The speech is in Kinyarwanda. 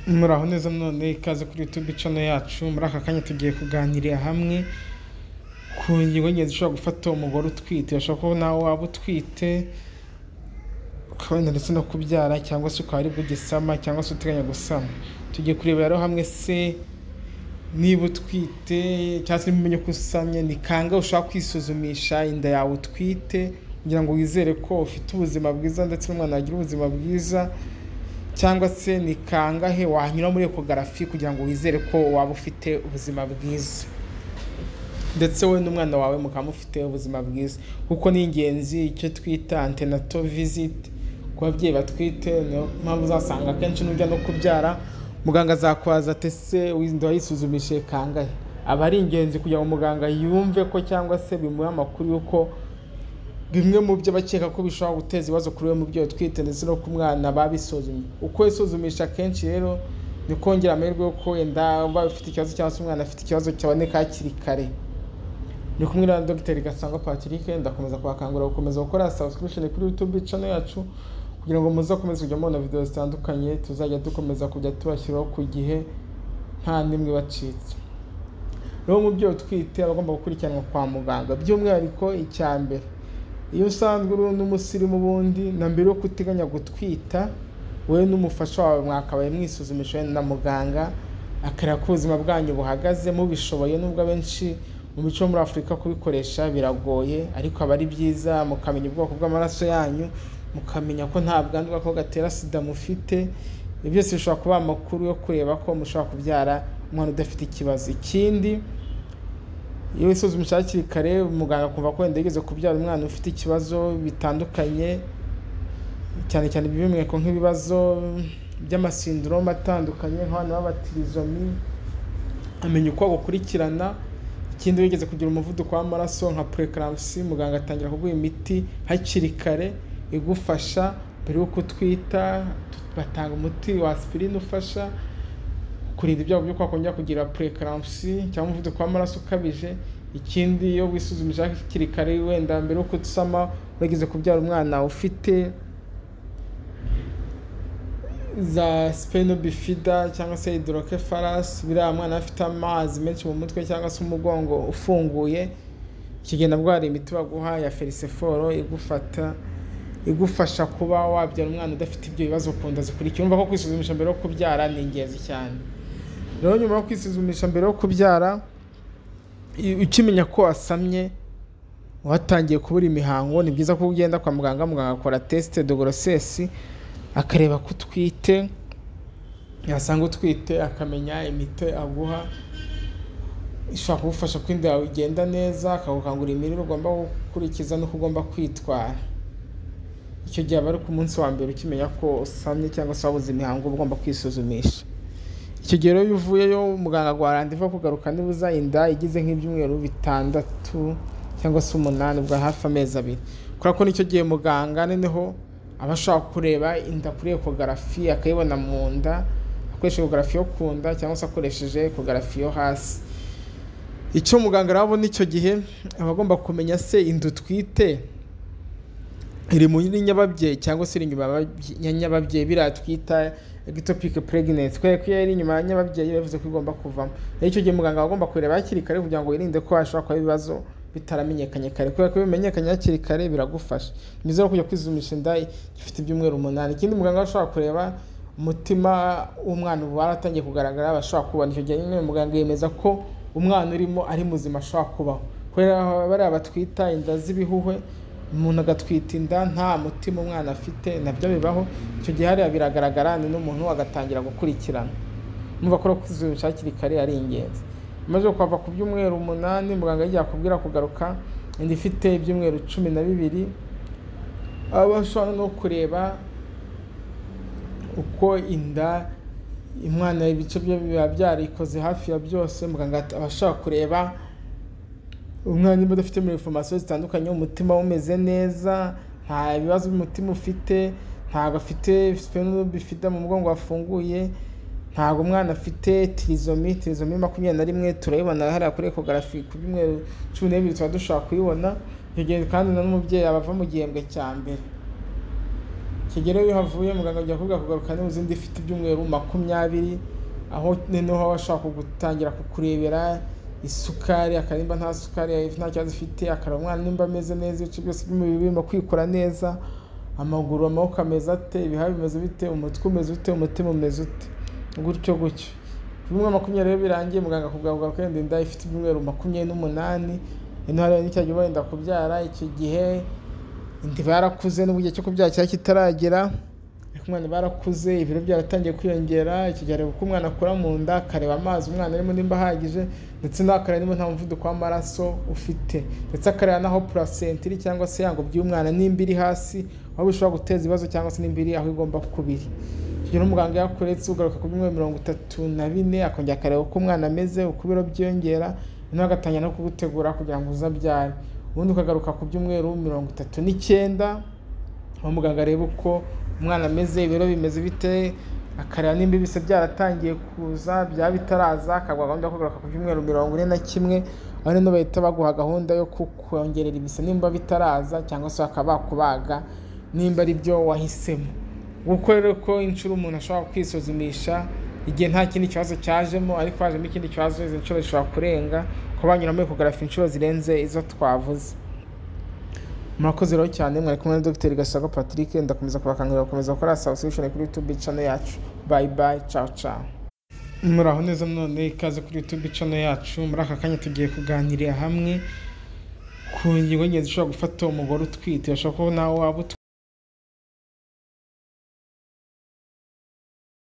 Muraho neza none ikaze kuri YouTube channel yacu muri aka kanya tugiye kuganirira hamwe ku ngingo y'ingenzi ishobora gufata umugore utwite urashobora kuba nawe waba utwite ukabona ndetse no kubyara cyangwa se ukaba aribwo ugisama cyangwa se uteganya gusama tugiye kureba rero hamwe se niba utwite cyangwa se niba umenye ko usamye ni kangahe ushaka kwisuzumisha inda yawe utwite kugira ngo wizere ko ufite ubuzima bwiza ndetse n'umwana yagira ubuzima bwiza cyangwa se ni kangahe wanyura muri ekogarafi kugira ngo wizere ko waba ufite ubuzima bwiza ndetse wowe n'umwana wawe mukaba mufite ubuzima bwiza kuko ni ingenzi icyo twita antenato visit ku babyeyi batwite niyo mpamvu uzasanga akenshi n'ujya no kubyara muganga azakwaza ati ese inda wayisuzumishije kangahe aba ari ingenzi kugira ngo muganga yumve ko cyangwa se bimuhe amakuru y'uko bimwe mu byo abakeka ko bishobora guteza ibibazo kuri we mu byo utwite ndetse no ku mwana babisuzumye uko isuzumisha akenshi rero ni kongera amahirwe yo ko wenda uba ufite ikibazo cyangwa se umwana afite ikibazo cyaboneka hakiri kare ni kumwe na dogiteri gasangwa patrick ndakomeza kubakangurira gukomeza gukora subscription kuri youtube channel yacu kugira ngo muzakomeze kujya mubona video zitandukanye tuzajya dukomeza kujya tubashyiraho ku gihe nta n'imwe bacitse rero umubyeyi utwite aba agomba gukurikiranwa kwa muganga by'umwihariko icya mbere iyo usanzwe uri n'umusirimu ubundi na mbere yo kuteganya gutwita wowe n'umufasha wawe mwakabaye mwisuzumisha wenda na muganga akareba ko ubuzima bwanyu buhagaze mubishoboye nubwo abenshi mu mico yo muri afurika kubikoresha biragoye ariko aba ari byiza mukamenya ubwoko bw'amaraso yanyu mukamenya ko nta bwandu bw'ako gatera sida mufite ibyo byose bishobora kuba amakuru yo kureba ko mushobora kubyara umwana udafite ikibazo ikindi iyo wisuzumisha hakiri kare muganga akumva ko wenda yigeze kubyara umwana ufite ikibazo bitandukanye cyane cyane ibimenyeko nk'ibibazo by'amasindrome atandukanye nk'abana b'abatirizomi amenya uko agukurikirana ikindi wigeze kugira umuvuduko w'amaraso nka preeclampsia muganga atangira kuguha imiti hakiri kare igufasha mbere y'uko utwita batanga umuti wa aspirine ufasha kurinda ibyago byo kwakongera kugira preeclampsia cyangwa umuvuduko w'amaraso ukabije ikindi iyo wisuzumije hakiri kare wenda mbere y'uko usama wigeze kubyara umwana ufite za sipeno bifida cyangwa se hidorokefarasi biriya mwana afite amazi menshi mu mutwe cyangwa se umugongo ufunguye ikigenda bwari imiti baguha ya feriseforo igufata igufasha kuba wabyara umwana udafite ibyo bibazo ku nda zikurikiye urumva ko kwisuzumisha mbere yo kubyara ni ingenzi cyane rero nyuma yo kwisuzumisha mbere yo kubyara ukimenya ko wasamye watangiye kubura imihango ni byiza ko ugenda kwa muganga muganga akora tesite dogorosesi akareba ko utwite yasanga utwite akamenya imiti aguha ishobora kugufasha ko inda yawe igenda neza akagukangurira imirire ugomba gukurikiza n'uko ugomba kwitwara icyo gihe aba ari ku munsi wa mbere ukimenya ko usamye cyangwa se wabuze imihango ugomba kwisuzumisha icyo gihe rero iyo uvuyeyo muganga aguha randevu yo kugaruka nibuza inda igize nk'ibyumweru bitandatu cyangwa se umunani ubwa hafi amezi abiri kubera ko nicyo gihe muganga noneho aba ashobora kureba inda kuri ekogarafi akayibona mu nda akoresheje ekogarafi yo ku nda cyangwa se akoresheje ekogarafi yo hasi icyo muganga arabona icyo gihe aba agomba kumenya se inda utwite iri muri nyababyeyi cyangwa se iri inyuma ya nyababyeyi biriya twita ectopic pregnancy kubera ko iyo iri inyuma ya nyababyeyi bivuze ko igomba kuvamo rero icyo gihe muganga aba agomba kureba hakiri kare kugira ngo yirinde ko hashobora kuba ibibazo bitaramenyekanye kare kubera ko iyo bimenyekanye hakiri kare biragufasha ni byiza no kujya kwisuzumisha inda ifite ibyumweru umunani ikindi muganga ashobora kureba umutima w'umwana uba waratangiye kugaragara bashobora kubona icyo gihe nyine muganga yemeza ko umwana urimo ari muzima ashobora kubaho kubera bariya batwita inda z'ibihuhwe umuntu agatwita inda nta mutima umwana afite nabyo bibaho icyo gihe hariya biragaragara ni n'umuntu agatangira gukurikirana numva ko no kwisuzumisha hakiri kare ari ingenzi umaze kwava ku byumweru umunani muganga yagiye akubwira kugaruka inda ifite ibyumweru cumi na bibiri aba ashobora no kureba uko inda umwana ibice bye biba byarikoze hafi ya byose muganga aba ashobora kureba umwana niba udafite muri informasiyo zitandukanye umutima umeze neza nta bibazo by'umutima ufite ntabwo afite bifite mu mugongo wafunguye ntabwo umwana afite tirizomi tirizomi makumyabiri na rimwe turayibona hariya kuri ekogarafi ku byumweru cumi n'ebyiri tuba dushobora kuyibona icyo gihe kandi na n'umubyeyi aba ava mu gihembwe cya mbere kigera iyo uhavuye muganga ajya kuvuga kugaruka niba uzindi ifite ibyumweru makumyabiri aho noneho aba ashaka gutangira kukurebera isukari akarimba nta sukari nta kibazo ifite akareba umwana nimba ameze neza ibice byose by'umubiri birimo kwikora neza amaguru amaboko ameze ate ibihaha bimeze bite umutwe umeze ute umutima umeze ute gutyo gutyo bimwe makumyabiri rero birangiye muganga akubwira ko yenda inda ifite ibyumweru makumyabiri n'umunani intara n'icyo gihe wenda kubyara icyo gihe inda yarakuze n'ubu igihe cyo kubyara cyari kitaragera ariko umwana barakuze ibiro byaratangiye kwiyongera icyo gihe areba uko umwana akura mu nda akareba amazi umwana arimo nimba ahagije ndetse nawe akareba niba nta muvuduko w'amaraso ufite ndetse akareba n'aho purasenta iri cyangwa se yangobyi y'umwana nimba iri hasi aho bishobora guteza ibibazo cyangwa se nimba iri aho igomba kuba iri rero umuganga yakuretse ugaruka ku byumweru mirongo itatu na bine akongera akareba uko umwana ameze uko ibiro byiyongera noneho agatangira no kugutegura kugira ngo uzabyare ubundi ukagaruka ku byumweru mirongo itatu n'icyenda aho muganga areba uko umwana ameze ibiro bimeze bite akareba nimba ibise byaratangiye kuza byaba bitaraza akagwa gahunda yo kugaruka ku byumweru mirongo ine na kimwe aho rero bahita baguha gahunda yo kukongerera ibise nimba bitaraza cyangwa se bakaba bakubaga nimba ari byo wahisemo kuko rero ko inshuro umuntu ashobora kwisuzumisha igihe nta kindi kibazo cyajemo ariko hajemo ikindi kibazo izo nshuro zishobora kurenga kuba banyura muri ekogarafi inshuro zirenze izo twavuze murakoze rero cyane mwari kumwe na dogiteri gasago patrick ndakomeza kubakangurira gukomeza gukora sabusikishoni kuri yutube cano yacu bayi bayi cawu cawu muraho neza none ikaze kuri yutube cano yacu muri aka kanya tugiye kuganirira hamwe ku ngingo nyinshi zishobora gufata uwo mugore utwite ashobora kuba nawe waba